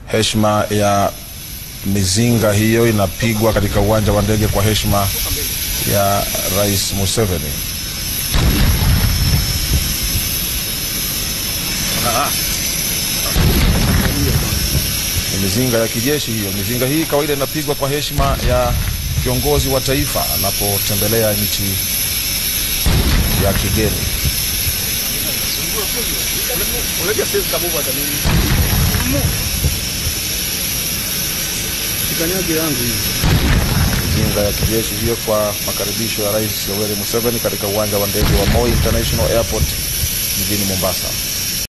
heshima ya mizinga hiyo inapigwa katika uwanja wa ndege kwa heshima ya Rais Museveni. Ni mizinga ya kijeshi hiyo. Mizinga hii kawaida inapigwa kwa heshima ya kiongozi wa taifa anapotembelea nchi ya kigeni. Mizinga ya kijeshi hiyo kwa makaribisho ya Rais Yoweri Museveni katika uwanja wa ndege wa Moi International Airport mjini Mombasa.